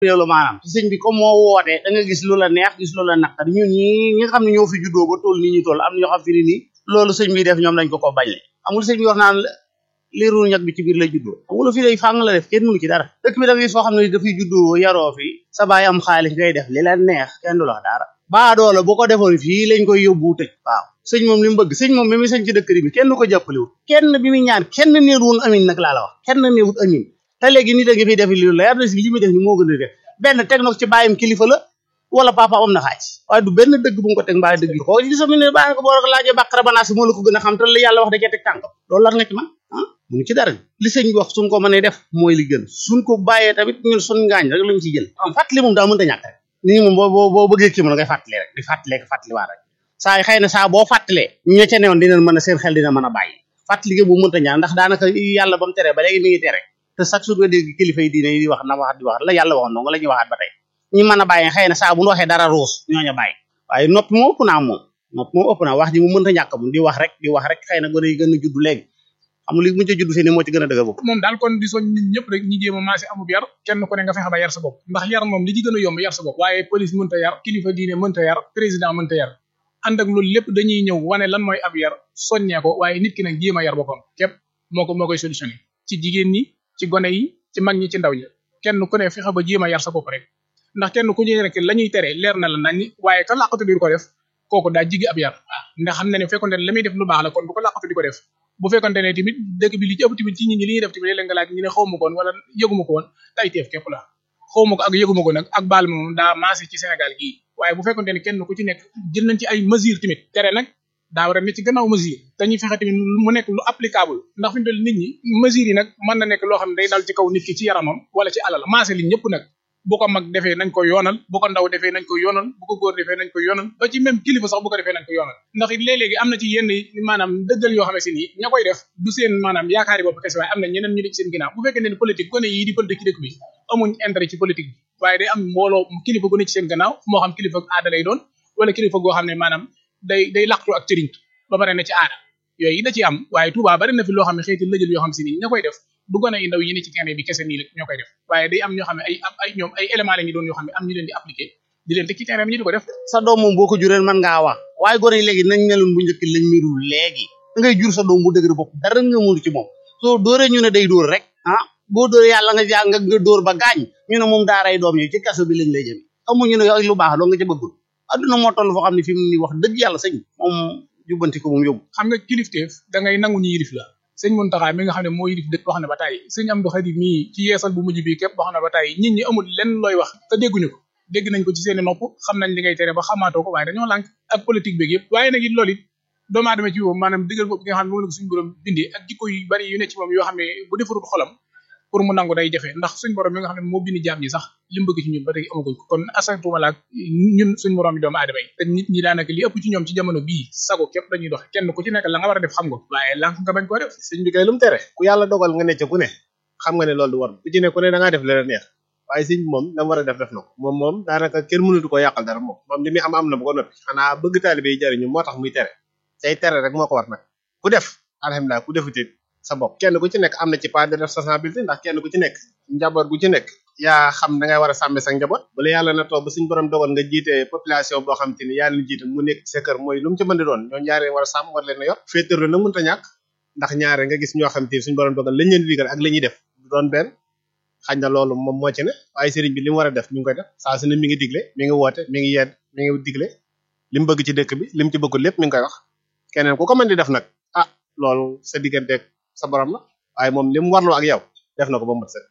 loolu maanaam sëñ bi comme moo wootee da nga gis lu la neex gis lu la naqari ñun ñi ñi nga xam ne ñoo fi juddoo ba toll nii ñu toll am na ñoo xam fi ni nii loolu sëñ bi def ñoom dañ ko ko bañ le amul sëñ bi wax naan liiru ñag bi ci biir lay juddoo amul fi day fàng la def kenn mënu ci dara dëkk bi da nga gis foo xam ne dafay juddoo yaroo fi sa baay am xaalis ngay def li la neex kenn du la wax dara baa doola bu ko defoon fii lañ koy yóbbu tëj waaw sëñ moom li mu bëgg sëñ moom bi muy sëñ ci dëkk bi kenn du ko jàppalewul kenn bi muy ñaan kenn néewul amin nag laa la wax kenn néewul amin te léegi nit a ngi fiy def li leer na si li muy def ni moo gën a def benn teg na ko ci bàyyam kilifa la wala papa am na xaaj waaye du benn dëgg bu mu ko teg mbaa dëgg ko gis mi ne bàyyi ko boo ko laajee bàqara banaasi moo la ko gën a xam te la yàlla wax da cee teg tànkam loolu lan nga ci man ah munu ci dara li sëñ bi wax suñ ko mënee def mooy li gën suñ ko bàyyee tamit ñun suñ ngaañ rek lañ ci jël am fàttali moom daa mënta ñàkk rek nit ñi moom boo boo boo bëggee kii mën ngay fàttali rek di fàttalee ko fàttali waa rek saa yi xëy na saa boo fàttalee ña ca newoon dinañ mën a seen xel dina mën a bàyyi fàttali gi bu mënta ñaan ndax daanaka yàlla ba mu tere ba léegi mi ngi tere te chaque jour nga dégg kilifa yi diine yi di wax na waxat di wax la yàlla waxoon noonu la ñuy waxaat ba tey ñi mën a bàyyi xëy na saa bu ñu waxee dara ruus ñooña bàyyi waaye noppi moo ëpp naa moom noppi moo ëpp naa wax ji mu mënta ñàkk moom di wax rek di wax rek xëy na gone yi gën a judd léegi amul li mu ca judd fii ne moo ci gën a dëgër bopp moom daal kon di soñ nit ñëpp rek ñi jéem a maasi amub yar kenn ku ne nga fexe ba yar sa bopp ndax yar moom li ci gën a yomb yar sa bopp waaye police mënta yar kilifa diine mënta yar président mënta yar ànd ak loolu lépp dañuy ñëw wane lan mooy ab yar soññee ko waaye nit ki nag jéem a yar boppam képp moo ko moo koy solutionné ci jigéen ñi ci gone yi ci mag ñi ci ndaw ñi kenn ku ne fexe ba jéem a yar sa bopp rek ndax kenn ku ñu rek la ñuy tere leer na la nañ waaye ka làqatu di ko def kooku daa jigi ab yar ndax xam na ne fekkonte ne la muy def lu baax la kon bu ko làqatu di ko def bu fekkonte ne tamit dëkk bi li ci ëpp tamit ci ñi ñi li ñuy def tamit léeg nga laaj ñu ne xawma ko woon wala yëguma ko woon tay teef képp la xawma ko ak yëguma ko nag ak baal moom daa maase ci Sénégal gii waaye bu fekkonte ne kenn ku ci nekk jël nañ ci ay mesures tamit tere nag daa war a ne ci gannaaw mesure dañuy fexe tamit mu nekk lu applicable ndax fi mu toll nit ñi mesures yi nag mën na nekk loo xam ne day dal ci kaw nit ki ci yaramam wala ci alal maase li ñëpp nag bu ko mag defee nañ ko yoonal bu ko ndaw defee nañ ko yoonal bu ko góor defee nañ ko yoonal ba ci même kilifa sax bu ko defee nañ ko yoonal ndax it léeg-léegi am na ci yenn maanaam dëggal yoo xam ne si nii ña koy def du seen maanaam yaakaari bopp kese waaye am na ñeneen ñu di ci seen ginnaaw bu fekkee ne politique gone yii di politique ci dëkk bi amuñ intérêt ci politique bi waaye day am mbooloo kilifa gu ne ci seen gannaaw moo xam kilifa aada lay doon wala kilifa goo xam ne maanaam day day laqtu ak cëriñ ba pare ne ci aada yooyu da ci am waaye Touba bari na fi loo xam ne xëyti lëjël yoo xam si nii ña koy def du gone yi ndaw yi ne ci terrain bi kese nii la ñoo koy def waaye day am ñoo xam ne ay ay ñoom ay éléments la ñu doon yoo xam ne am ñu leen di appliquer di leen teg ci terrain bi ñu di ko def sa doom moom boo ko jureen mën ngaa wax waaye gone yi léegi nañ meloon bu njëkk lañ mirul léegi da ngay jur sa doom bu dëgër bopp dara nga mënu ci moom soo dóoree ñu ne day dóor rek ah boo dóoree yàlla nga jàng nga dóor ba gaañ ñu ne moom daaray doom yi ci kaso bi lañ lay jëme amuñu ne lu baax loo nga ca bëggul adduna moo toll foo xam ne fi mu ni wax dëgg yàlla sëñ moom jubbanti ko moom yóbbu xam nga kilifteef da ngay nangu ñu yilif la sëñ Muntaxa mi nga xam ne moo yilif dëkk wax na ba tàyyi sëñ Amdu Xadim mii ci yeesal bu mujj bi képp wax na ba tàyyi nit ñi amul lenn looy wax te dégguñu ko dégg nañ ko ci seeni nopp xam nañ li ngay tere ba xamaatoo ko waaye dañoo lànk ak politique beeg yëpp waaye nag it loolu it doomu aadama ci moom maanaam dëggal bopp gi nga xam ne moom la ko suñu borom bindee ak jikko yu bari yu ne ci moom yoo xam ne bu defarul xolam pour mu nangu day jafe ndax suñ borom mi nga xam ne moo bind jaam ñi sax li mu bëgg ci ñun ba tey amaguñ ko kon asantuma laak ñun suñ borom yi doomu aadama yi te nit ñi daanaka li ëpp ci ñoom ci jamono bii sago képp dañuy doxe kenn ku ci nekk la nga war a def xam nga waaye lànk nga bañ koo def sëñ bi kay lu mu tere ku yàlla dogal nga ne ca ku ne xam nga ne loolu du war ku ci ne ku ne da ngaa def la neex waaye sëñ bi moom la mu war a def def na ko moom moom daanaka kenn mënatu ko yàqal dara moom moom li muy am am na ba ko noppi xanaa bëgg taalibe yi jariñu moo tax muy tere tey tere rek moo ko war nag ku def alhamdulilah ku defutit sa bopp kenn ku ci nekk am na ci part de responsabilité ndax kenn ku ci nekk njaboot gu ci nekk yaa xam da ngay war a sàmme sa njaboot bala yàlla na toog ba suñ borom dogal nga jiite population boo xam te ni yaa leen jiite mu nekk ci sa kër mooy lu mu ci mën di doon ñoo ñaare war a sàmm war leen a yor féetéerlu nag mënta ñàkk ndax ñaare nga gis ñoo xam te ni suñ borom dogal lañ leen di digal ak la ñuy def du doon benn xañ na loolu moom moo ci ne waaye sëriñ bi li mu war a def mi ngi koy def saa su ne mi ngi digle mi ngi woote mi ngi yedd mi ngi digle li mu bëgg ci dëkk bi li mu ci bëggul lépp mi ngi koy wax keneen ku ko mën di def nag ah loolu sa digganteeg sa borom la waaye moom li mu warloo ak yow def na ko ba mu set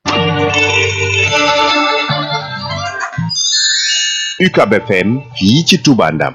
UCAB FM fii ci Touba Ndam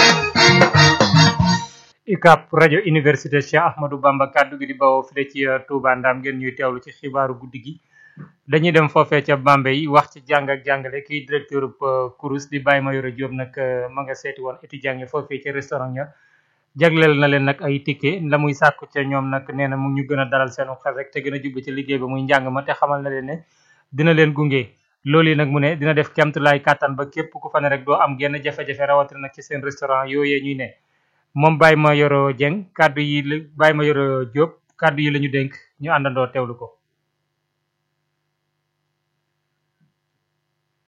UCAB rajo université Cheikh Ahmadou Bamba kaddu gi di bawoo fii ci Touba Ndam ngeen ñuy teewlu ci xibaaru guddi gi dañuy dem foofee ca Bambey wax ci jàng ak jàngale kii directeur kurus di Baye Mayoro Diop nag ma nga seeti woon étudiant yi foofee ca restaurant ya jagleel na leen nag ay ticket la muy sàkku ca ñoom nag nee na mu ñu gën a dalal seenu xel rek te gën a jublu ci liggéey ba muy njàng ma te xamal na leen ne dina leen gunge loolu yi nag mu ne dina def kemtulaay kàttan ba képp ku fa ne rek doo am genn jafe-jafe rawatina nag ci seen restaurant yooyee ñuy ne moom Baye Mayoro Dieng kaddu yi la Baye Mayoro Diop kaddu yi la ñu dénk ñu àndandoo teewlu ko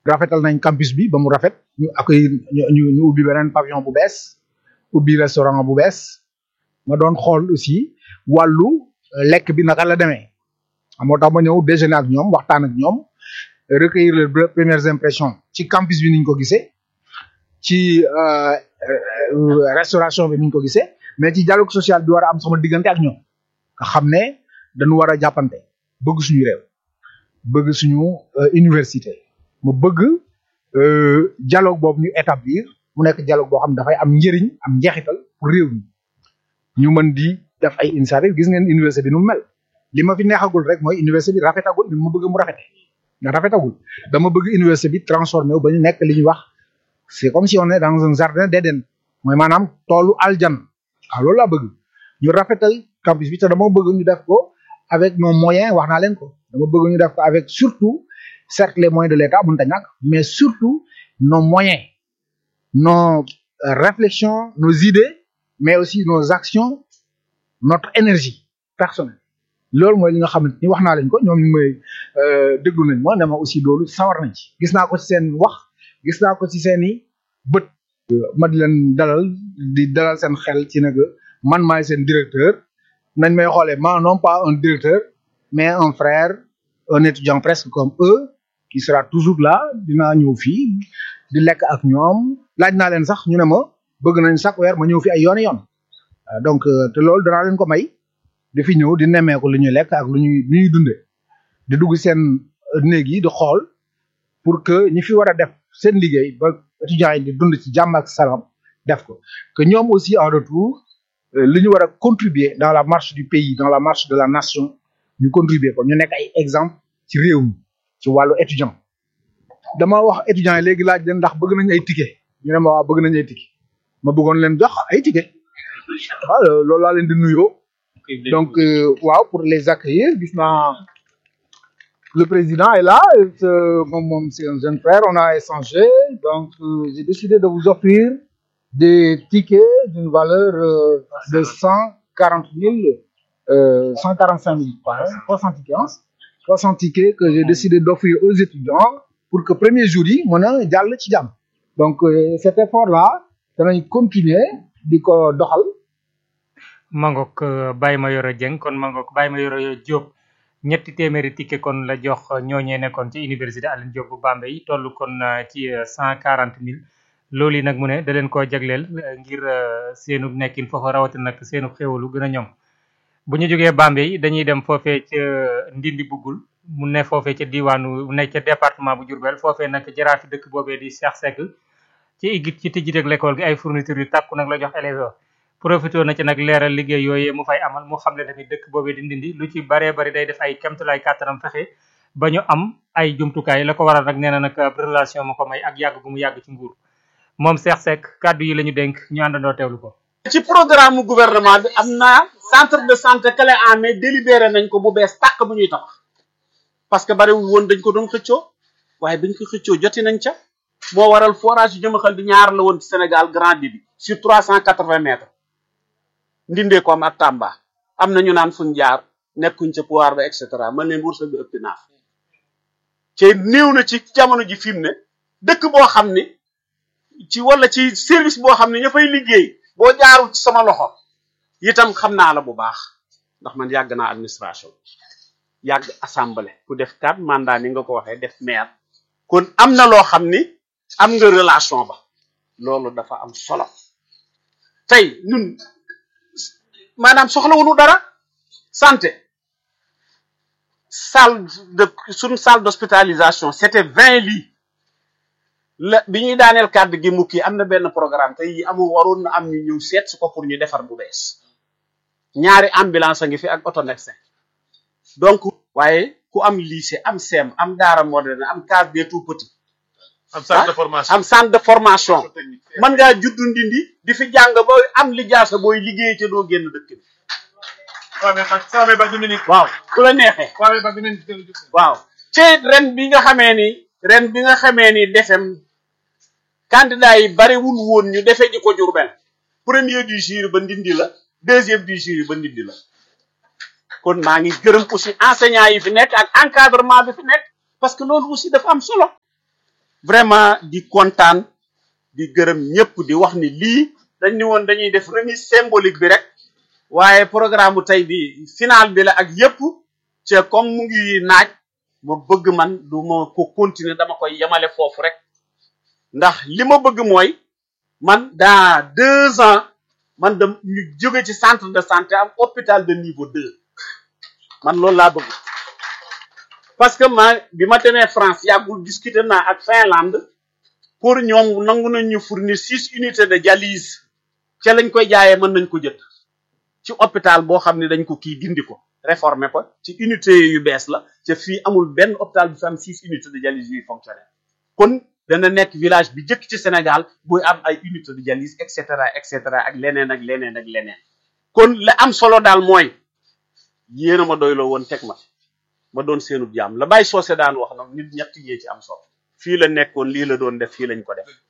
rafetal nañ campus bi ba mu rafet ñu accueillir ñu ñu ñu ubbi beneen pavillon bu bees ubbi restaurant bu bees ma doon xool aussi wàllu lekk bi naka la demee moo tax ma ñëw déjeuner ak ñoom waxtaan ak ñoom recueillir les premières impressions ci campus bi niñ ko gisee ci restauration bi niñ ko gisee mais ci dialogue social bi war a am sama diggante ak ñoom nga xam ne dañu war a jàppante bëgg suñu réew bëgg suñu université mu bëgg dialogue boobu ñu établir mu nekk dialogue boo xam ne dafay am njëriñ am njeexital pour réew mi ñu mën di def ay initiative gis ngeen université bi nu mu mel li ma fi neexagul rek mooy université bi rafetagul li ma bëgg mu rafete nga rafetagul dama bëgg université bi transformé wu ba ñu nekk li ñuy wax c'est comme si on est dans un jardin d'Éden mooy maanaam toolu aljan waaw loolu laa bëgg ñu rafetal campus bi te dama bëgg ñu def ko avec nos moyens wax naa leen ko dama bëgg ñu def ko avec surtout certes les moyens de l'État mënta ñàkk mais surtout nos moyens nos réflexions nos idées mais aussi nos actions notre énergie personnelle loolu mooy li nga xamante ni wax naa leen ko ñoom ñu may déglu nañ ma ne ma aussi loolu sawar nañ ci gis naa ko ci seen wax gis naa ko ci seen i bët ma di leen dalal di dalal seen xel ci nag man maay seen directeur nañ may xoolee ma non pas un directeur mais un frère un étudiant presque comme eux qui sera toujours là dinaa ñëw fii di lekk ak ñoom laaj naa leen sax ñu ne ma bëgg nañ chaque weer ma ñëw fi ay yoon yoon donc te loolu danaa leen ko may di fi ñëw di nemmeeku lu ñuy lekk ak lu ñuy lu ñuy dundee di dugg seen néeg yi di xool pour que ñi fi war a def seen liggéey ba étudiants yi di dund ci jàmm ak salaam def ko que ñoom aussi en retour li ñu war a contribuer dans la marche du pays dans la marche de la nation ñu contribuer ko ñu nekk ay exemple ci réew mi ci wàllu étudiant dama wax étudiants yi léegi laaj leen ndax bëgg nañ ay ticket ñu ne ma waa bëgg nañ ay ticket ma bëggoon leen jox ay ticket waaw loolu laa leen di nuyoo donc waaw pour les accueillir gis naa le président est là moom moom c'est un jeune frère on a échangé donc j'ai décidé de vous offrir des tickets d'une valeur de cent quarante mille cent quarante cinq mille trois cent tickets trois cent tickets que j'ai décidé d'offrir aux étudiants pour que premier jour yi mën a jàll ci jàmm donc cet effort là danañ continuer di ko doxal mangok Baye Mayoro Dieng kon mangok Baye Mayoro Diop ñetti téeméeri ticket kon la jox ñooñee nekkoon ci université Alioune Diop bu Bambey toll kon ci cent quarante mille loolu yi nag mu ne da leen koo jagleel ngir seenu nekkin foofa rawatina nag seenu xéwalu gën a ñoŋ bu ñu jógee Bambey dañuy dem foofee ca Ndindi Bugul mu ne foofee ca diwaanu mu ne ca département bu Diourbel foofee nag jaraafi dëkk boobee di Cheikh Seck ci igit ci tijjiteeg l'école gi ay fournitures yu tàkku nag la jox élèves profité na ci nag leeral liggéey yooyee mu fay amal mu xam ne tamit dëkk boobee di ndindi lu ci baree bari day def ay kemtulaay kàttanam fexe ba ñu am ay jumtukaay la ko waral nag nee na nag relation ma ko may ak yàgg gu mu yàgg ci nguur moom Cheikh Seck kàddu yi la ñu dénk ñu àndandoo teewlu ko. ci programme gouvernement bi am na centre de santé clé en main délibéré nañ ko bu bees tàq bu ñuy tabax parce que bariwul woon dañ ko doon xëccoo waaye biñ ko xëccoo joti nañ ca moo waral forage yu jëmaxal bi ñaar la woon ci Sénégal grand débit sur trois cent quatre-vingts mètres ndindee ko am ak Tamba am na ñu naan fuñ jaar nekkuñ ca pouvoir ba et cetera man leen wërsëg bi ëpp naaf te néew na ci jamono ji fi mu ne dëkk boo xam ni ci wala ci service boo xam ne ña fay liggéey boo jaarul ci sama loxo itam xam naa la bu baax ndax man yàgg naa administration yàgg assemblée ku def quatre mandat ni nga ko waxee def maire kon am na loo xam ni am nga relation ba loolu dafa am solo tey ñun maanaam soxla wuñu dara santé salle de suñu salle d'hospitalisation c'était vingt lits la bi ñuy daaneel kàddu gi mukki am na benn programme tey amul waroon na am ñu ñëw seet su ko pour ñu defar bu bees ñaari ambulance a ngi fi ak auto médecin donc waaye ku am lycée am CEM am daara moderne am case des tout petits am centre de formation am centre de formation mën ngaa juddu ndindi di fi jàng ba am li jaasa booy liggéey ca doo génn dëkk bi waaw ku la neexee waaw ci ren bi nga xamee ni ren bi nga xamee ni defem candidat yi bariwul woon ñu defee ji ko Jurbel premier du jury ba ndindi la deuxième du jury ba ndindi la kon maa ngi gërëm aussi enseignants yi fi nekk ak encadrement bi fi nekk parce que loolu aussi dafa am solo vraiment di kontaan di gërëm ñëpp di wax ni lii dañ ni woon dañuy def remise symbolique bi rek waaye programme bu tey bi final bi la ak yëpp ci comme mu ngi naaj ma bëgg man du ma ko continuer dama koy yemale foofu rek ndax li ma bëgg mooy man dans deux ans man da ñu jóge ci centre de santé am hôpital de niveau deux man loolu laa bëgg parce que ma bi ma demee France yàggul discuter naa ak Finlande pour ñoom nangu nañ ñu fournir six unités de dialyse ca lañ koy jaayee mën nañ ko jënd ci hôpital boo xam ne dañ ko kii dindi ko réformer ko ci unité yu bees la ca fii amul benn hôpital bu fi am six unités de dialyse yuy fonctionner kon dana nekk village bi jëkk ci Sénégal buy am ay unité de dialyse et cetera et cetera ak leneen ak leneen ak leneen kon la am solo daal mooy yéen a ma doyloo woon teg ma ma doon seenub jaam la bàyyi soose daan wax nag nit ñett yee ci am solo fii la nekkoon lii la doon def fii lañ ko def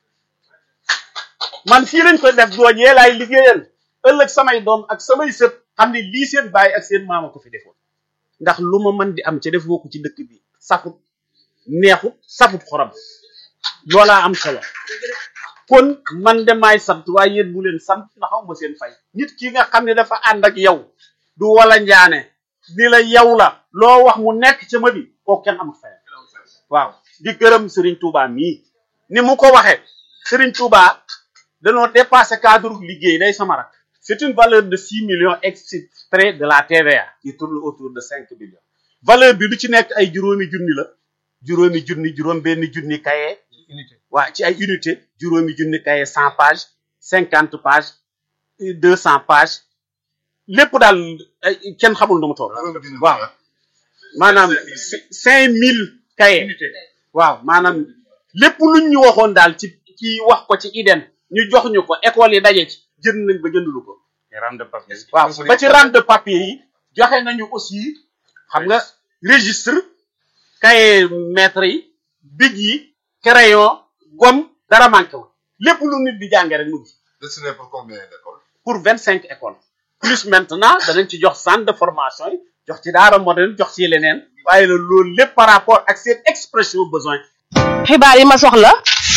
man fii lañ ko def doon yee laay liggéeyal ëllëg samay doom ak samay sët xam ne lii seen bàyyi ak seen maama ko fi defoon ndax lu ma mën di am ca def ko ci dëkk bi safut neexut safut xorom loolaa am solo kon man de maay sant waaye yéen bu leen sant na xaw ma seen fay nit ki nga xam ne dafa ànd ak yow du wala njaane ni la yow la loo wax mu nekk ca ma bi kooku kenn amul fay waaw di gërëm Serigne Touba mii ni mu ko waxee Serigne Touba dañoo dépassé cadre liggéey day sama rak c'est une valeur de six millions extrait de la TVA qui tourne autour de cinq millions valeur bi lu ci nekk ay juróomi junni la juróomi junni juróom benn junni kaye waa ci ay unité juróomi junni kaye cent pages cinquante pages deux cent pages lépp daal ay kenn xamul nu mu toll waaw maanaam cinq mille kaye waaw maanaam lépp luñ ñu waxoon daal ci ci wax ko ci IDEN ñu jox ñu ko école yi daje ci jënd nañ ba jëndulu ko rame de papier waaw ba ci rame de papier yi joxe nañu aussi xam nga registre cahier maître yi big yi crayon gomme dara manqué wu lépp lu nit di jànge rek mu ngi Destiné pour combien d'écoles pour vingt cinq écoles plus maintenant danañ ci jox centre de formation yi jox ci daara moderne jox ci leneen waaye la loolu lépp par rapport ak seen expression besoin xibaar yi ma soxla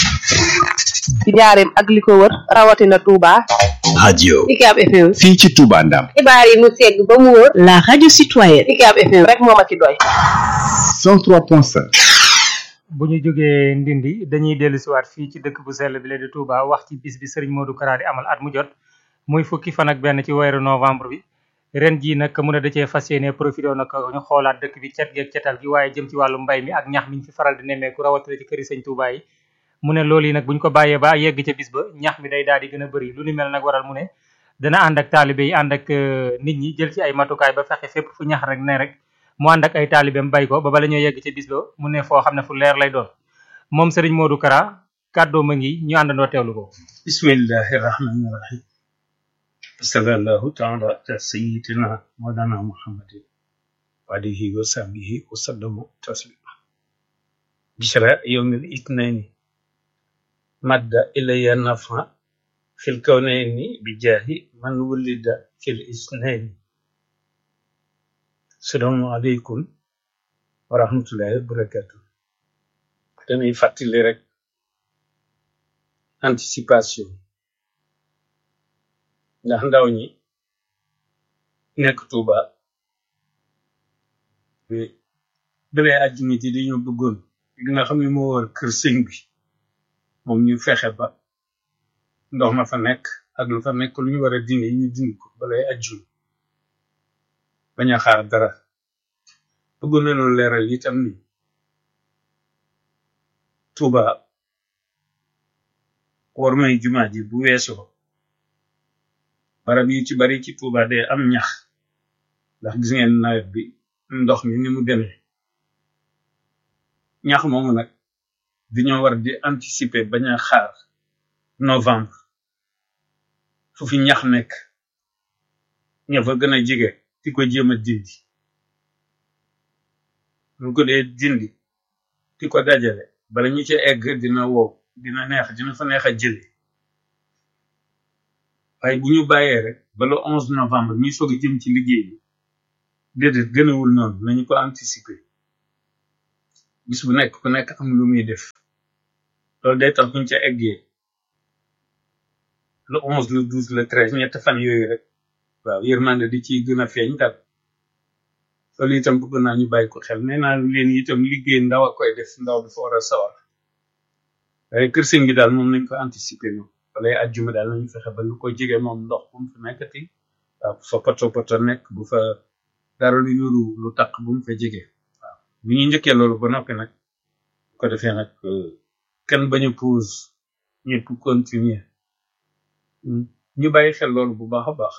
ci njaareem ak li ko wër rawatina Touba. radio Ucab FM. fii ci Touba Ndam xibaar yi mu segg ba mu wër. La radio citoyenne. Ucab FM rek moo ma ci doy. 103.5 bu ñu jógee ndindi dañuy dellu siwaat fii ci dëkk bu sell bi la di Touba wax ci bis bi Serigne Modou Kara di amal at mu jot muy fukki fan ak benn ci weeru novembre bi ren jii nag mu ne da cee fas yéene profité nag ñu xoolaat dëkk bi cet geeg cetal gi waaye jëm ci wàllu mbay mi ak ñax mi ñu fi faral di nemmeeku rawatina ci këri sëñ Touba yi mu ne loolu yi nag bu ñu ko bàyyee ba yegg ca bis ba ñax mi day daal di gën a bëri lu ni mel nag waral mu ne dana ànd ak taalibe yi ànd ak nit ñi jël ci ay matukaay ba fexe fépp fu ñax rek ne rek mu ànd ak ay taalibeem bay ko ba bala ñoo yegg ca bis ba mu ne foo xam ne fu leer lay doon moom Serigne Modou Kara kàddoo ma ngi ñu àndandoo teewlu ko bismillahi rahmani rahim sallallahu taala ala sayidina mawlana muhammadin wa alihi wa sahbihi wa sallamu taslima bishra yawmil itnaini madda ilayya nafa fil kawnayni bi jaahi man wulida fil isnaini salaamu aleykum wa rahmatullahi wa barakatuh dañuy fàttali rek anticipation ndax ndaw ñi nekk Tuuba dalee àjjuma ji dañoo bëggoon li nga xam ne moo war kër sëñ bi moom ñu fexe ba ndox ma fa nekk ak lu fa nekk lu ñu war a dindi ñu dindi ko balay àjjuma bañ a xaar dara bëggoon nañu leeral itam ni Tuuba war may jumaa ji bu weesoo barab yu ci bari ci Tuuba day am ñax ndax gis ngeen nawet bi ndox mi ni mu demee ñax moomu nag dañoo war di anticiper bañ a xaar novembre fu fi ñax nekk ña fa gën a jege di ko jéem a dindi lu ko dee dindi di ko dajale bala ñu ci egg dina wow dina neex dina fa neex a jële waaye bu ñu bàyyee rek ba le onze novembre ñuy soog a jëm ci liggéey bi déedéet gënawul noonu nañu ko anticiper bis bu nekk ku nekk am lu muy def loolu day tax buñ ca eggee le onze le douze le treize ñett fan yooyu rek waaw yërmande di ci gën a feeñ daal loolu itam bëgg naa ñu bàyyi ko xel nee naa leen itam liggéey ndaw a koy def ndaw dafa war a sawar waaye kër sëñ gi daal moom nañ ko anticiper moom wala ajjuma daal nañu fexe ba lu ko jege moom ndox bu mu fa nekkati waaw bu fa poto poto nekk bu fa dara lu yuru lu taq bu mu fa jege waaw bu ñu njëkkee loolu ba noppi nag bu ko defee nag kenn bañ a pause ñëpp continuer ñu bàyyi xel loolu bu baax a baax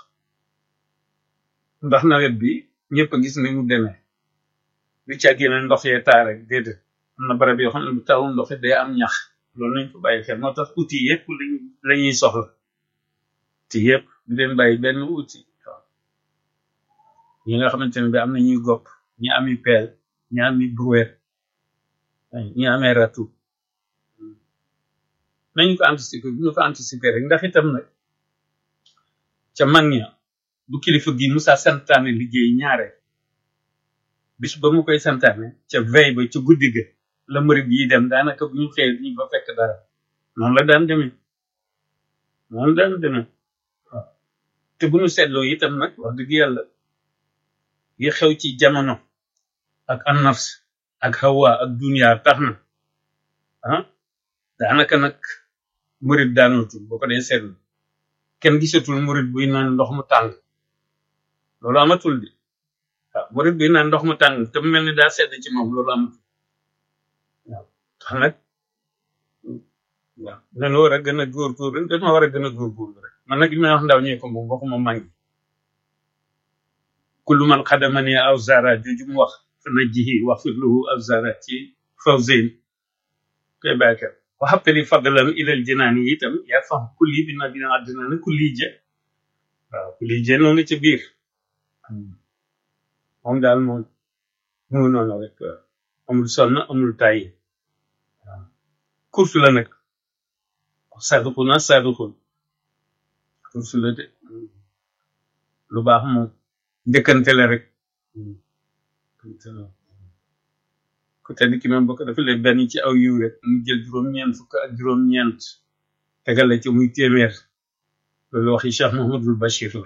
ndax nawet bi ñëpp a gis ni mu demee lu ci génne ndox yee taa rek déedéet am na barab yoo xam ne bu tawul ndox it day am ñax loolu nañ ko bàyyi xel moo tax outil yëpp lañ la ñuy soxla ci yëpp du leen bàyyi benn outil waaw ñi nga xamante ne bi am na ñuy gopp ñi ami peel ñi ami brouette ñi amee ratu nañu ko anticiper bu ñu ko anticiper rek ndax itam nag ca mag ña bu kilifa gi Musa santaane liggéey ñaare bis ba mu koy santaane ca veille ba ca guddi ga la murid yi dem daanaka bu ñu xëyee ñu ba fekk dara noonu la daan demee noonu daan demee waaw te bu ñu seetloo itam nag wax dëgg yàlla yi xew ci jamono ak annafs ak hawa ak dunia tax na ah daanaka nag murid daanatul boo ko dee seetlu kenn gisatul murid buy naan ndox mu tàng loolu amatul di waaw murid buy naan ndox mu tàng te mu mel ni daa sedd ci moom loolu amatul waaw tax nag waaw dañu war a gën a góorgóorlu dañu war a gën a góorgóorlu rek man nag li may wax ndaw ñee ko moom waxuma mangi kullu man xadamani aw zara jooju mu wax fa najjihi wax firluhu aw zara ci fawzin koy bàyyi wa habtali fadlan ilal jinaani itam yaa fam kulli bi na bina àddina na kulli je waaw kulli je noonu ci biir moom daal moom mu noonu rek amul sonn amul tàyyi waaw course la nag saduquna saduqun course la de lu baax moom njëkkante la rek ku tedd ki même boo ko defalee benn ci aw yiw rek mu jël juróom-ñeent fukk ak juróom-ñeent tegal la ci muy téeméer loolu waxi Cheikh Mahamadul Bachir la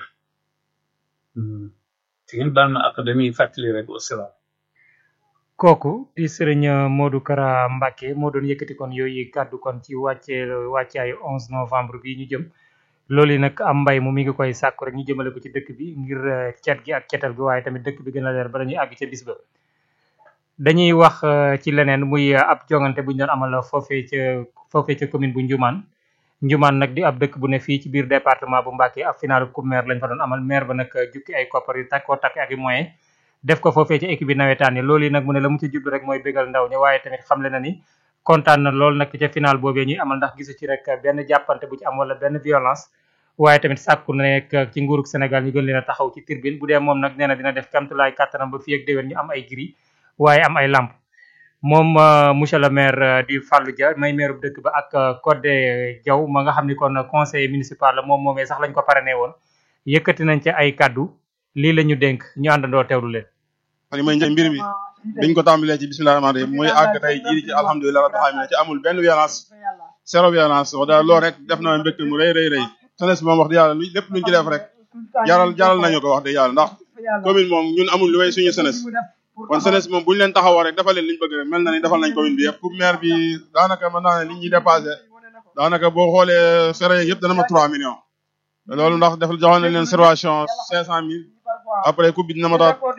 te ngeen baal ma ak dañuy fàttali rek wasalaam kooku di sëriñ Modou Kara Mbacke moo doon yëkkati kon yooyu kàddu kon ci wàcce wàccaayu 11 novembre bi ñu jëm loolu yi nag am mbay mu mi ngi koy sàkku rek ñu jëmale ko ci dëkk bi ngir cet gi ak cetal gi waaye tamit dëkk bi gën a leer ba dañuy àgg ca bis ba dañuy wax ci leneen muy ab jongante bu ñu doon amal foofee ca foofee ca commune bu Ndioumane Ndioumane nag di ab dëkk bu ne fii ci biir département bu Mbacké ab final coupe maire lañ fa doon amal maire ba nag jukki ay koppar yu takkoo takk ak i moyen def ko foofee ci équipe bi nawetaan yi loolu yi nag mu ne la mu ci jublu rek mooy bégal ndaw ñi waaye tamit xamle na ni kontaan na lool nag ca final boobee ñuy amal ndax gisu ci rek benn jàppante bu ci am wala benn violence waaye tamit sàkku na nekk ci nguurug Sénégal ñu gën leen a taxaw ci tribune bu dee moom nag nee na dina def kamtulaay kàttanam ba fii ak déwén ñu am ay gris waaye am ay lamp moom monsieur le maire di Fallou Dia may maire bu dëkk ba ak Codé Diaw ma nga xam ni kon conseiller municipal la moom moomee sax lañ ko parrainé woon yëkkati nañ ci ay kaddu lii la ñu dénk ñu àndandoo teewlu leen. li may njëkk mbir mi biñ ko tàmbalee ci bisimilah rahmaani rahim muy àgg tey jii ci alhamdulilah rabbil alamin ci amul benn violence zéro violence wax dëgg loolu rek def na mbégte mu rëy rëy rëy jeunesse bi moom wax dëgg yàlla lépp luñ ci def rek jaral jaral nañu ko wax dëgg yàlla ndax commune moom ñun amul lu may suñu jeunesse kon jeunesse moom bu ñu leen taxawoo rek defal leen liñ bëgg rek mel na ni defal nañ commune bi yëpp pour maire bi daanaka mën naa ne li ñuy dépassé daanaka boo xoolee frais yëpp dana ma 3 millions loolu ndax def joxoon nañ leen réservation 500000 après coupe bi dina ma taat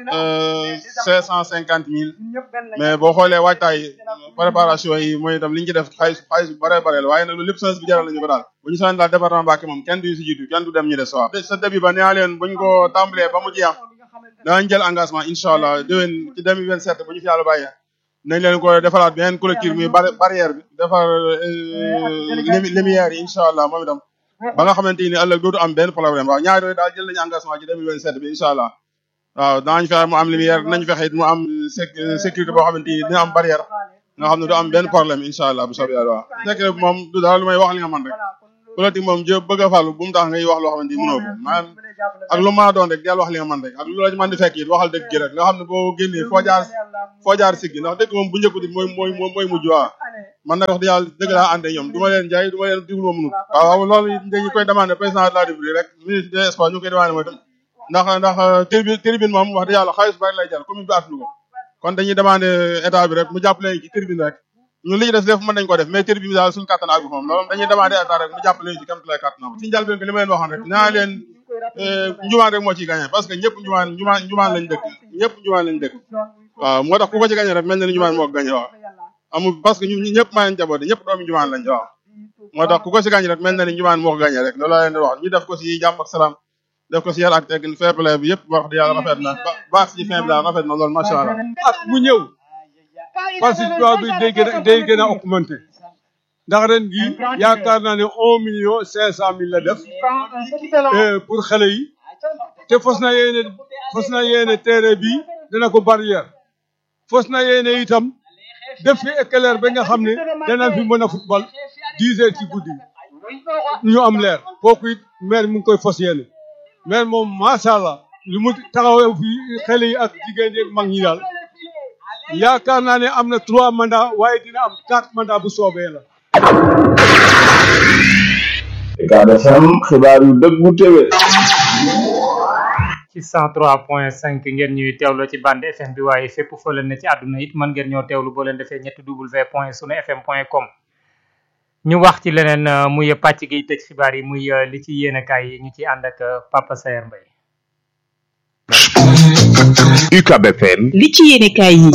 550000 mais boo xoolee waajtaay préparation yi mooy itam li ñu ci def xaalis xaalis bu bare bare la waaye nag loolu lépp jeunesse bi jaral nañu ko daal bu ñu soxla daal département Mbacké moom kenn du si jiitu kenn du dem ñu des waaw sa début ba nee leen buñ ko tàmbalee ba mu jeex danañ jël engagement incha allah déwén ci 2027 bu ñu fi yàlla bàyyee nañ leen ko defaraat beneen collectif muy barrière bi defar lumière yi incha allah moom itam ba nga xamante ni ëllëg dootu am benn problème waaw ñaari yooyu daal jël nañu engagement ci 2027 bi incha allah waaw danañ fexe mu am lumière dinañ fexe it mu am sécurité boo xamante ni dina am barrière nga xam ne du am benn problème incha allah bu soobee yàlla waaw sécurité bi moom du dara lu may wax li nga man rek politique moom jë bëgg a fàllu bu mu tax ngay wax loo xamante ni mënoo ko maanaam ak lu mën a doon rek del wax li nga man rek ak lu la ci man di fekk it waxal dëgg gi rek nga xam ne boo génnee foo jaar foo jaar siggi ndax dëgg moom bu njëkk di mooy mooy mooy mujj waa man nag wax dëgg yàlla dëgg laa àndee ñoom du ma leen jaay du ma leen diglu ma mënut waaw loolu dañu koy demandé président de la république rek ministre des sports ñu ngi koy demandé mooy tam ndax ndax tribune tribune moom wax dëgg yàlla xaalis bari lay jar commune bi attanu ko kon dañuy demandé état bi rek mu jàppale ci tribune rek ñun li ñu des def mën nañ ko def mais tribune bi daal suñu kàttan àggu moom loolu dañuy demandé état rek mu jàppale ci kam lay kàttanam ci njëlbeen bi li ma leen waxoon rek naa leen njumaan rek moo ciy gagné parce que ñëpp njumaan njumaan njumaan lañ dëkk ñëpp njumaan lañ dëkk waaw moo tax ku ko ci gagné rek mel na ni njumaan moo ko gagné waaw amul parce que ñun ñëpp maa leen jaboote ñëpp doomi njumaan lañ waaw moo tax ku ko ci gagné rek mel na ni njumaan moo ko gagné rek loolu laa leen di wax ñu def ko ci jàmm ak salaam def ko ci yar ak teggin fair play bi yëpp wax di yàlla rafet na ba baax ci fin bi daal rafet na loolu macha allah at mu ñëw participation bi day gën a day gën a augmenté ndax ren gi yaakaar naa ne un million cinq cent mille la def pour xale yi te fos na yéene fos na yéene terrain bi dana ko barrière fos na yéene itam def fi éclair ba nga xam ne danañ fi mën a football dix heures ci guddi ñu am leer kooku it maire mu ngi koy fos yéene maire moom macha allah li mu taxawee fi xale yi ak jigéen yi ak mag ñi daal yaakaar naa ne am na trois mandats waaye dina am quatre mandats bu soobee la. Ucab FM xibaar yu dëggu téwé ci 103.5 ngeen ñuy teewloo ci bande FM bi waaye fépp foo leen ne ci àdduna it mën ngeen ñoo teewlu boo leen defee ñetti w point sunu fm point com ñu wax ci leneen muy pàcc gi tëj xibaar yi muy li ci yéenekaay yi ñu ci ànd ak Papa Sayer Mbaye UCAB FM li ci yéenekaay yi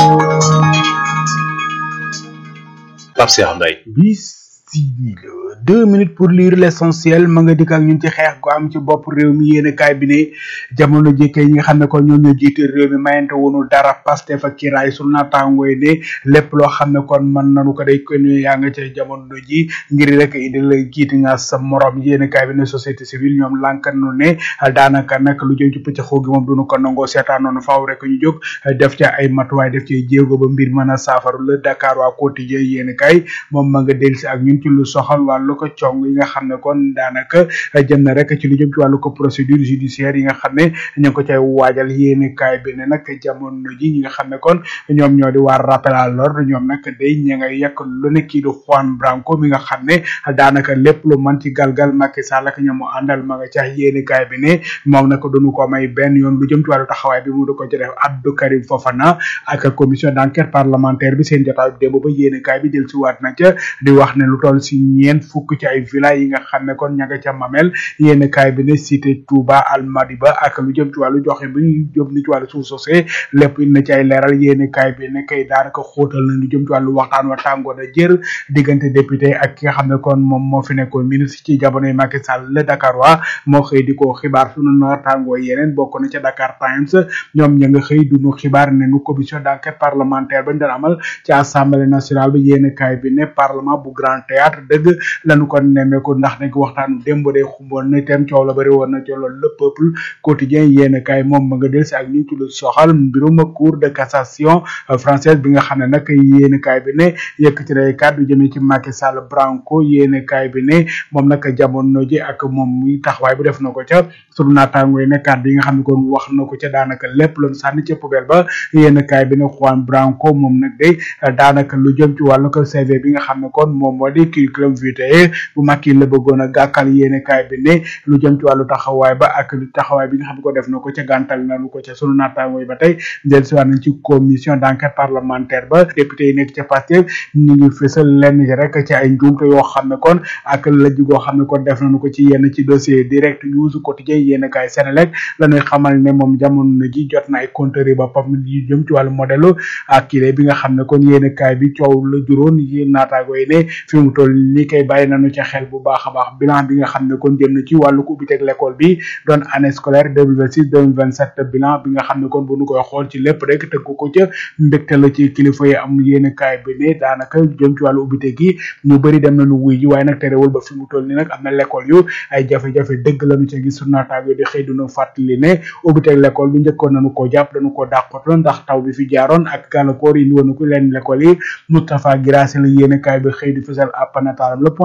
Pape Cheikh Mbaye bisimila deux minutes pour lire l'essentiel ma nga dikk ak ñun ci xeex gu am ci bopp réew mi yéen kaay bi ne jamono jëkkee ñi nga xam ne kon ñoo ñoo jiite réew mi mayante wonu dara Pastef ak kiraay su naataangooy ne lépp loo xam ne kon mën nanu ko day kon yaa nga ca jamono ji ngir rek indi la jiiti nga sa morom yéen kaay bi ne société civile ñoom lànkan nu ne daanaka nag lu jëm ci pëcc xoo gi moom duñu ko nangoo seetaan noonu faaw rek ñu jóg def ca ay matuwaay def ci jéego ba mbir mën a saafaru la Dakar waa quotidien yéen kaay moom ma nga delsi ak ñun ci lu soxal wàllu ko cong yi nga xam ne kon daanaka jëm na rek ci lu jëm ci wàllu ko procédure judiciaire yi nga xam ne ñu ngi ko cay waajal yéene kaay bi ne nag jamono ji ñi nga xam ne kon ñoom ñoo di waar rappel à l'ordre ñoom nag day ña ngay yekk lu ne kii di Juan Branco mi nga xam ne daanaka lépp lu mën ci galgal Macky Sall ak ñamu àndal ma nga ca yéene kaay bi ne moom nag duñu ko may benn yoon lu jëm ci wàllu taxawaay bi mu du ko ci def Abdou Karim Fofana ak commission d'enquête parlementaire bi seen jotaay démb ba yéene kaay bi del si waat na ca di wax ne lu toll si ñeent fukk ci ay villa yi nga xam ne kon ña nga ca mamel yéen kaay bi ne cité Touba Almadiba ak lu jëm ci wàllu joxe bi ñu jëm ni ci wàllu suuf sosé lépp na ci ay leeral yéen kaay bi ne kay daanaka xóotal na lu jëm ci wàllu waxtaan wa tàngoon a jër diggante député ak ki nga xam ne kon moom moo fi nekkoon ministre ci jamonoy Macky Sall le Dakar waa moo xëy di ko xibaar sunu na tàngoo yeneen bokk na ca Dakar Times ñoom ña nga xëy duñu xibaar ne nu commission d'enquête parlementaire bañ doon amal ci assemblée nationale bi yéen kaay bi ne parlement bu grand théâtre dëgg lañu ko nemmeeku ndax nag waxtaanu démb de xumboon na itam coow la bëri woon na ci loolu le peuple quotidien yéen kaay moom ma nga del si ak ñu ci lu soxal mbirum cour de cassation française bi nga xam ne nag yéen kaay bi ne yëkk ci day kàddu jëmee ci Macky Sall Branco yéen kaay bi ne moom nag jamono ji ak moom muy taxawaay bu def na ko ca sunu naataango yi ne kàddu yi nga xam ne kon wax na ko ca daanaka lépp loon sànni ca poubelle ba yéen kaay bi ne Juan Branco moom nag day daanaka lu jëm ci wàllu ko CV bi nga xam ne kon moom moo di curriculum vitae bu Macky la bëggoon a gàkkal yéene kaay bi ne lu jëm ci wàllu taxawaay ba ak lu taxawaay bi nga xam ne ko def na ko ca gàntal nañu ko ca sunu naataango yi ba tey del si waat nañ ci commission d'enquête parlementaire ba député yi nekk ca Pastef ñu ngi fësal lenn ci rek ci ay njuumte yoo xam ne kon ak lëj goo xam ne kon def nañu ko ci yenn ci dossier direct news quotidien yéene kaay Sénélec la ñuy xamal ne moom jamono ji jot na ay compteur yi boppam yu jëm ci wàllu modèle ak kile bi nga xam ne kon yéene kaay bi coow la juróon yéen naataango yi ne fi mu toll ni kay bàyyi nañu ca xel bu baax a baax bilan bi nga xam ne kon jëm na ci wàllu ko ubbiteg l'école bi doon année scolaire 2026 2027 bilan bi nga xam ne kon bu nu koy xool ci lépp rek tëgg ko ca mbégte la ci kilifa yi am yéen kaay bi ne daanaka jëm ci wàllu ubbite gi ñu bëri dem nañu wuy ji waaye nag terewul ba fi mu toll ni nag am na l'école yu ay jafe-jafe dëgg lañu ca gis naataango di xëy duna fàttali ne ubbiteg l'école bi njëkkoon nañu ko jàpp dañu ko dàqotoon ndax taw bi fi jaaroon ak gàllankoor yi woon ko leen l'école yi Moustapha Guirassy la yéen kaay bi xëy di fësal ab nataalam le point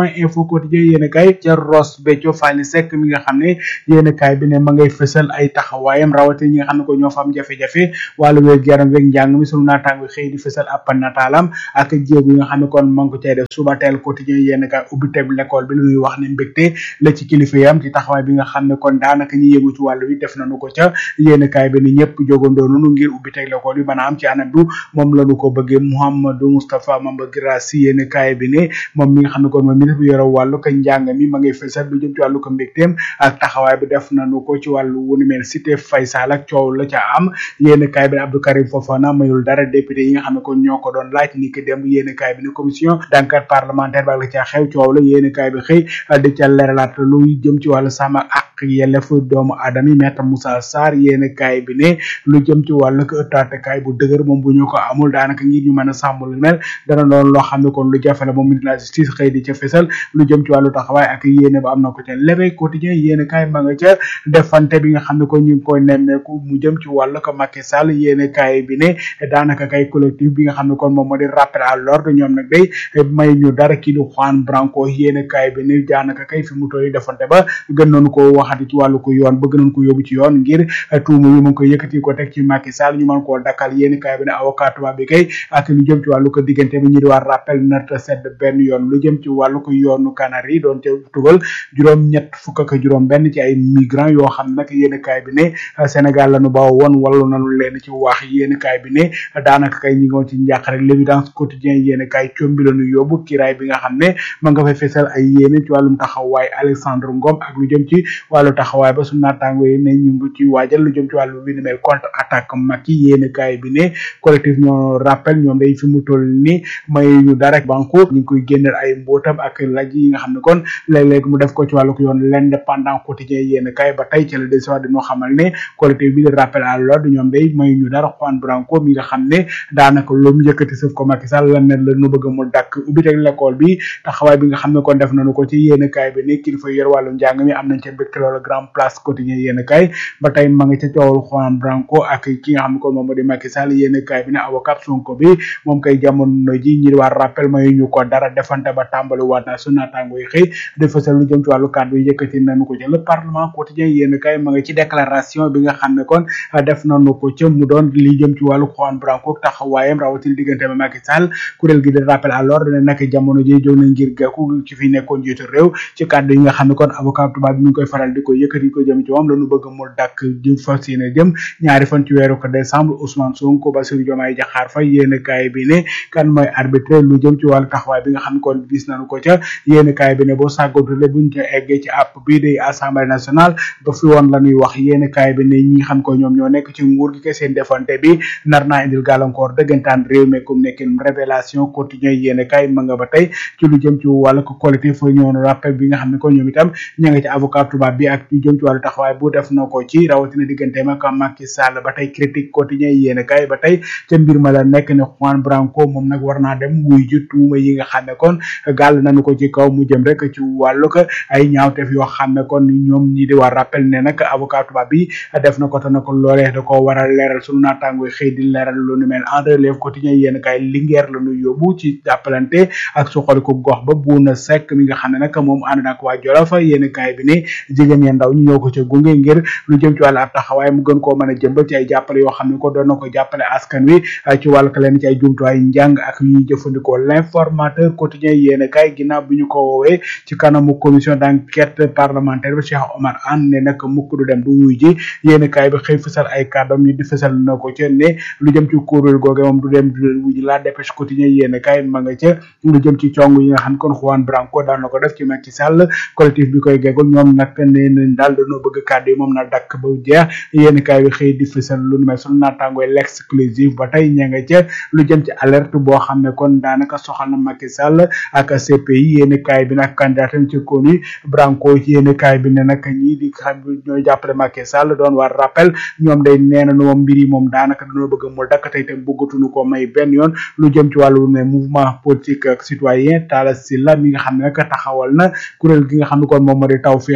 point info quotidien yéen kay ca Ross Béthio Fally Seck mi nga xam ne yéen kay bi ne ma ngay fësal ay taxawaayam rawate ñi nga xam ne ko ñoo fa am jafe-jafe wàllu wér yaram weeg njàng mi sunu naataango xëy di fësal ab nataalam ak jéego yi nga xam ne kon ma ngi ko cay def suba teel quotidien yéen kay ubbi teb l'école bi lu ñuy wax ne mbégte la ci kilifa yam ci taxawaay bi nga xam ne kon daanaka ñi yëngu ci wàllu wi def nañu ko ca yéen kay bi ne ñëpp jogandoo nunu ngir ubbi teg l'école bi mën a am ci anam bu moom lañu ko bëggee Mouhamadou Moustapha Mamba Girassi yéen kay bi ne moom mi nga xam ne kon moom ministre bi yore wàllu ko njàng mi ma ngay fësal lu jëm ci wàllu ko mbégteem ak taxawaay bi def nañu ko ci wàllu wu ni mel cité Faysal ak coow la ca am yéen kay bi ne Abdou Karim Fofana mayul dara député yi nga xam ne kon ñoo ko doon laaj ni ki dem yéen kay bi ne commission d'enquête parlementaire ba la ca xew coow la yéen kay bi xëy di ca leeralaat lu jëm ci wàllu sàmm ak yelleef doomu aadama yi maître Moussa Sarr yéen kay bi ne lu jëm ci wàllu ko ëttaatekaay bu dëgër moom bu ñu ko amul daanaka ngir ñu mën a sàmm lu mel dana doon loo xam ne kon lu jafe la moom ministre de la justice xëy di ca fesal lu jëm ci wàllu taxawaay ak yéene ba am na ko ca lebe quotidien yéene kaay ma nga ca defante bi nga xam ne ko ñu ngi koy nemmeeku mu jëm ci wàllu ko Macky Sall yéene kaay bi ne daanaka kay collectif bi nga xam ne kon moom moo di rappel à l'ordre ñoom nag day may ñu dara kii di Juan Branco yéene kaay bi ne daanaka kay fi mu toll defante ba gën nañu ko waxati ci wàllu ko yoon bëgg nañu ko yóbbu ci yoon ngir tuuma yi mu ngi ko yëkkati ko teg ci Macky Sall ñu mën koo dakkal yéene kaay bi ne avocat tubaab bi kay ak lu jëm ci wàllu ko diggante bi ñu di war rappel narta sedd benn yoon lu jëm ci wàllu ko yoonu Canary doon ca tugal juróom ñett fukk ak juróom benn ci ay migrants yoo xam nag yéene kaay bi ne Sénégal lañu ba woon wallu nañu leen ci wax yéene kaay bi ne daanaka kay ñi ngi woon ci njàq rek l'évidence quotidien yéene kaay combi lañu yóbbu kiraay bi nga xam ne ma nga fay fesal ay yéene ci wàllum taxawaay Alexandre Ngom ak lu jëm ci wàllu taxawaay ba su naataango yi ne ñu ngi ci waajal lu jëm ci wàllu wi ni mel contre attaque Macky yéene kaay bi ne collectif ñoo rappel ñoom day fi mu toll ni may ñu dara banko ñu ngi koy génneel ay mbootam ak laj yi nga xam ne kon léeg-léeg mu def ko ci wàllu ko yoon l'indépendant quotidien yéen kay ba tey ci la des wax dañoo xamal ne collectif bi de rappel à l'ordre ñoom day may ñu dara Juan Branco mi nga xam ne daanaka lu mu yëkkati sëf ko Macky Sall la ne la nu bëgg mu dakk ubbi teg l'école bi taxawaay bi nga xam ne kon def nañu ko ci yéen kay bi ne kilifa yor wàllu njàng mi am nañ ca mbégte loolu grand place quotidien yéen kay ba tey ma nga ca coowal Juan Branco ak ki nga xam ne kon moom moo di Macky Sall yéen kay bi ne avocat Sonko bi moom kay jamono ji ñi war rappel may ñu ko dara defante ba tàmbali waat na su naataango yi xëy di fësal lu jëm ci wàllu kàddu yi yëkkati nañu ko ci le parlement quotidien yéen kay ma nga ci déclaration bi nga xam ne kon def nañu ko ca mu doon li jëm ci wàllu Juan Branco taxawaayam rawatina diggante ba Macky Sall kuréel gi di rappel à l'ordre ne nag jamono ji jóg na ngir gàkku ci fi nekkoon jiitu réew ci kàddu yi nga xam ne kon avocat tubaab bi mi ngi koy faral di ko yëkkati ko jëm ci moom lañu bëgg mu dakk di fas yéene jëm ñaari fan ci weeru ko décembre Ousmane Sonko Bassirou Diomaye Diakhar Faye yéen kaay bi ne kan mooy arbitre lu jëm ci wàllu taxawaay bi nga xam ne kon gis nañu ko ca yéen kaay bi ne boo sàggantule buñ ca eggee ci app bii di assemblée nationale ba fi woon la ñuy wax yéen kaay bi ne ñi xam ko ñoom ñoo nekk ci nguur gi ke seen defante bi nar naa indil gàllankoor dëggantaan réew mi comme nekkin révélation quotidien yéen kaay ma nga ba tey ci lu jëm ci wàllu ko collectif ñoonu rappel bi nga xam ne ko ñoom itam ña nga ci avocat tubaab bi ak lu jëm ci wàllu taxawaay bu def na ko ci rawatina diggante ma ak Macky Sall ba tey critique quotidien yéen kaay ba tey ca mbir ma la nekk ne Juan Branco moom nag war naa dem wuy ji tuuma yi nga xam ne kon gàll nañu ko ci kaw mu jëm rek ci wàllu ko ay ñaawteef yoo xam ne kon ñoom ñi di war rappel ne nag avocat tubaab bi def na ko te na ko loolee da ko war a leeral sunu naataangoy xëy di leeral lu nu mel en relève quotidien yéen kaay lingeer la ñu yóbbu ci jàppalante ak suxali ko gox ba buuna sekk mi nga xam ne nag moom ànd na ak waa Jolof yéen kaay bi ne jigéen ya ndaw ñi ñoo ko ca gunge ngir lu jëm ci wàllu ab taxawaay mu gën koo mën a jëmbal ci ay jàppale yoo xam ne ko doon na ko jàppale askan wi ci wàllu ka leen ci ay jumtuwaay njàng ak ñuy jëfandikoo l'informateur quotidien yéen kaay ginnaaw bi ñu ko woowee ci kanamu commission d'enquête parlementaire bi Cheikh Omar Anne ne nag mukk du dem du wuy ji yéen kaay bi xëy fësal ay kàddoom ñu di fësal na ko ca ne lu jëm ci kuréel googe moom du dem du leen wuy ji la dépêche quotidien yéen kaay ma nga ca lu jëm ci cong yi nga xam kon Juan Branco daan na ko def ci Macky Sall collectif bi koy gegul ñoom nag nee nañ daal dañoo bëgg kàddu yi moom na dakk ba jeex yéen kaay bi xëy di fësal lu nu mel sunu naataangooy l'exclusive ba tey ña nga ca lu jëm ci alerte boo xam ne kon daanaka soxal na Macky Sall ak CPI yéen kaay bi nag candidatam ci konu Branco yéen kaay bi ne nag ñii di xam ñooy jàppale Macky Sall doon war rappel ñoom day nee na moom mbir yi moom daanaka dañoo bëgg mu dakk tey tam bëggatuñu ko may benn yoon lu jëm ci wàllu ne mouvement politique ak citoyen Talla Sylla mi nga xam ne nag taxawal na kuréel gi nga xam ne kon moom moo di taw feex sunu naataango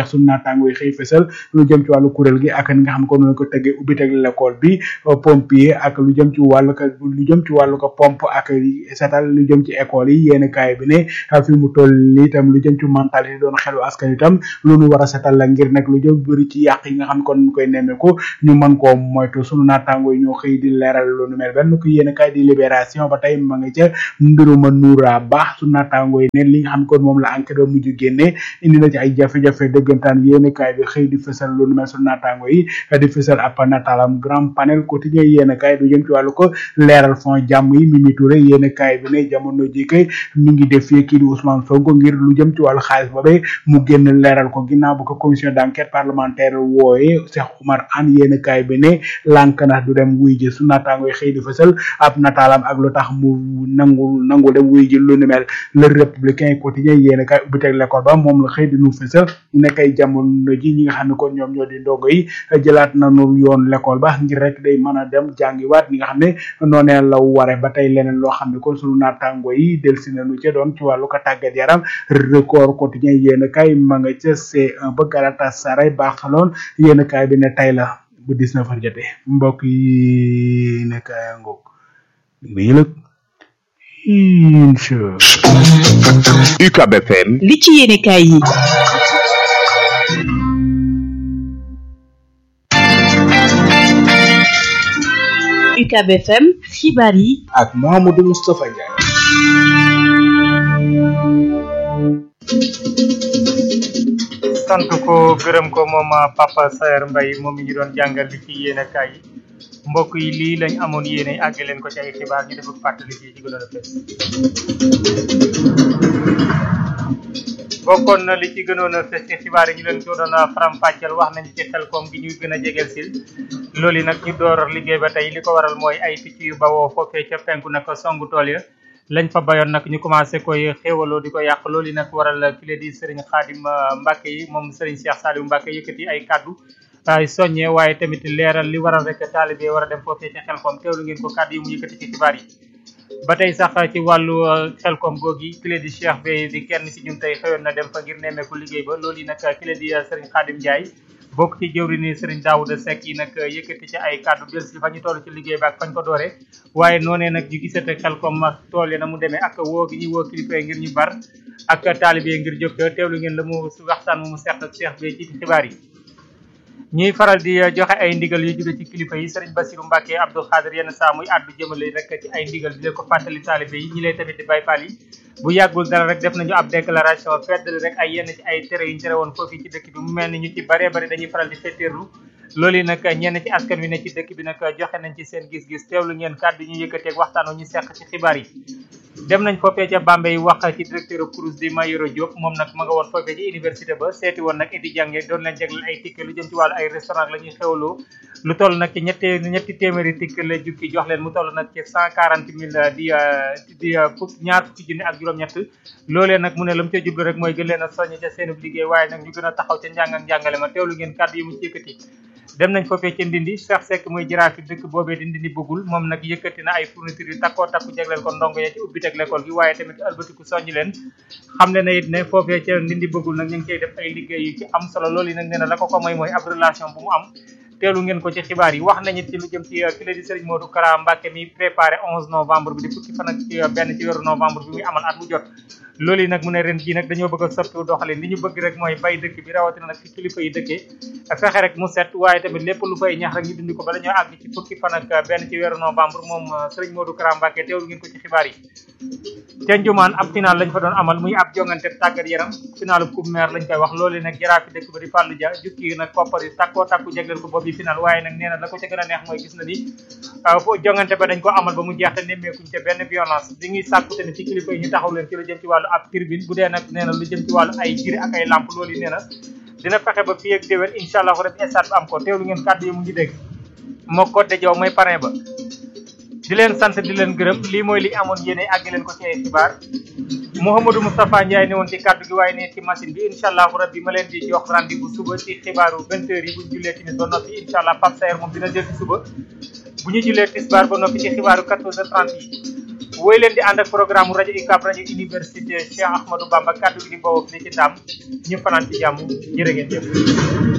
naataango yi xëy fësal lu jëm ci wàllu kuréel gi ak ni nga xam ne ko noonu ko tëggee ubbi teg l'école bi pompier ak lu jëm ci wàllu ko lu jëm ci wàllu ko pompe ak setal lu jëm ci école yi yéen kaay bi ne fi mu toll nii itam lu jëm ci mentalité doon xelu askan itam lu nu war a setal la ngir nag lu jëm bëri ci yàq yi nga xam ne kon ñu koy nemmeeku ñu mën koo moytu sunu naataango yi ñoo xëy di leeral lu nu mel benn ko yéen kaay di libération ba tey ma nga ca mbiruma nuura baax sunu naataango yi ne li nga xam ne kon moom la enquête ba mujj génne indi na ci ay jafe-jafe dëggantaan yéen kaay bi xëy di fësal lu nu mel sunu naataango yi di fësal ab nataalam grand panel quotidien yéen kaay du jëm ci wàllu ko leeral fond jàmm yi Mimi Touré yéen kaay bi ne jamono ji kay mi ngi def fii kii di Ousmane Sonko ngir lu jëm ci wàllu xaalis boobee mu génn leeral ko ginnaaw bu ko commission d'enquête parlementaire wooye Cheikh Oumar Anne yéen kaay bi ne lànk na du dem wuy ji su naataango yi xëy di fësal ab nataalam ak lu tax mu nangu nangu dem wuy ji lu ni mel le républicain quotidien yéen kaay ubbi teg l'école ba moom la xëy di nu fësal ñu nekk ay jamono ji ñi nga xam ne kon ñoom ñoo di ndongo yi jëlaat nañu yoon l'école ba ngir rek day mën a dem jàngiwaat ñi nga xam ne noonee la ware ba tey leneen loo xam ne kon sunu naataango yi delsi nañu ca doon ci wàllu ko tàggat yaram record quotidien yéen kaay ma nga ca C1 ba Galatasaray Barcelone yéen kaay bi ne tey la bu 19 heures jotee mbokk yi ne kaay ngoog bi yëlëg incha UCAB FM li ci yéene kaay yi UCAB FM xibaar yi ak Mouhamadou Moustapha Ndiaye sant ko gërëm ko moom Papa Saer Mbaye moom mi ñu doon jàngal li ci yéene kaay yi mbokk yi lii lañ amoon yéene àgg leen ko ci ay xibaar ñu def ak fàttali ci ci gënoon a fes bokkoon na li ci gënoon a fes ci xibaar yi ñu leen ko doon faram fàcceel wax nañu ci xel koom gi ñuy gën a jegeel sil loolu yi nag ñu door liggéey ba tey li ko waral mooy ay picc yu bawoo foofee ca penku nag songu tool ya lañ fa bayoon nag ñu commencé koy xéewaloo di ko yàq loolu yi nag waral ki la di Serigne Khadim Mbacke yi moom Serigne Cheikh Saliou Mbacke yëkkati ay kaddu ay soññee waaye tamit leeral li waral rek taalibe war a dem foofee ca xelkom teewlu ngeen ko kaddu yi mu yëkkati ci xibaar yi ba tey sax ci wàllu xelkom googi ki la di Cheikh Bey di kenn ci ñun tey xëyoon na dem fa ngir nemmeeku liggéey ba loolu yi nag ki la di Serigne Khadim Ndiaye bokk ci jëwri ni Serigne Daouda Seck yi nag yëkkati ci ay kàddu del si fa ñu toll ci liggéey ba ak fañ ko dooree waaye noonee nag ñu gisate xel comme ak tool yi na mu demee ak woo gi ñuy woo kilifa yi ngir ñu bar ak taalibe ngir jóg teewlu ngeen la mu waxtaan mu mu seq ak Cheikh bi ci xibaar yi ñuy faral di joxe ay ndigal yu jóge ci kilifa yi Serigne Bassirou Mbacke Abdou Khadir yenn saa muy àddu jëmale rek ci ay ndigal di leen ko fàttali taalibe yi ñi lay tamit di Baye Fall yi bu yàggul dara rek def nañu ab déclaration feddali rek ay yenn ci ay tere yu ñu tere woon foofu ci dëkk bi mu mel ni ñu ci baree bari dañuy faral di fetteerlu loolu yi nag ñenn ci askan wi ne ci dëkk bi nag joxe nañ ci seen gis-gis teewlu ngeen kàddu ñu yëkkateeg waxtaan ñu seq ci xibaar yi dem nañ foofee ca Bambey wax ci directeur Crous di Mayoro Diop moom nag ma nga woon foofee ci université ba seeti woon nag étudiant yi doon leen jagleel ay ticket lu jëm ci wàllu ay restaurant la ñuy xewloo lu toll nag ci ñetti ñetti téeméeri ticket la jukki jox leen mu toll nag ci cent quarante mille di di fukk ñaar fukki junni ak juróom-ñett loolee nag mu ne la mu ca jublu rek mooy gën leen a soññ ca seenub liggéey waaye nag ñu gën a taxaw ca njàng ak njàngale ma teewlu ngeen kàddu yi mu ci yëkkati dem nañ foofee ca Ndindi Cheikh Seck muy jaraaf fi dëkk boobee di Ndindi bëggul moom nag yëkkati na ay fourniture yu takkoo takku jagleel ko ndongo ya ci ubbi teg l'école gi waaye tamit albatiku soññi leen xam le na it ne foofee ca Ndindi bëggul nag ñu ngi cay def ay liggéey yu ci am solo loolu yi nag nee na la ko ko mooy mooy ab relation bu mu am teelu ngeen ko ci xibaar yi wax nañu ci lu jëm ci ki la di Serigne Modou Kara Mbacke mi préparé 11 novembre bi di fukki fan ak ci benn ci weeru novembre bi muy amal at mu jot loolu yi nag mu ne ren jii nag dañoo bëgg a soppi doxalin li ñu bëgg rek mooy bay dëkk bi rawatina nag fi kilifa yi dëkkee fexe rek mu set waaye tamit lépp lu fay ñax rek ñu dindi ko ba dañoo àgg ci fukki fan ak benn ci weeru novembre moom Serigne Modou Kara Mbacke teewlu ngeen ko ci xibaar yi ca Njumaan ab final lañ fa doon amal muy ab jongante tàggat yaram finalu coupe maire lañ koy wax loolu nag jaraafi dëkk ba di Fallou Dia jukki nag koppar yi takkoo takku jagleel ko boobu final waaye nag nee na la ko ca gën a neex mooy gis na ni fo jongante ba dañ ko amal ba mu jeex te nemmeekuñ ca benn violence di ngi sàkku tamit ci kilifa yi ñu taxaw leen ci lu jëm ci wàllu ab tribune bu dee nag nee na lu jëm ci wàllu ay giri ak ay lamp loolu yi nee na dina fexe ba fii ak déwén incha allah rek stade bi am ko teewlu ngeen kàddu yi mu ngi dégg moo ko de jow mooy parrain ba di leen sant di leen gërëm lii mooy li amoon yéene àgg leen ko ci ay xibaar Mouhamadou Moustapha Ndiaye ne woon ci kàddu gi waaye ne ci machine bi incha allah rabbi ma leen di jox rendez-vous suba ci xibaaru 20 heures yi bu ñu jullee timis ba noppi incha allah Pape Saer moom dina jël ci suba bu ñu jullee tisbaar ba noppi ci xibaaru 14 heures 30 yi woy leen di ànd ak programme rajo UCAB rajo université Cheikh Ahmadou Bamba kaddu gi di bawoo fii ci Ndam ñu fanaan ci jàmm jërë ngeen jëf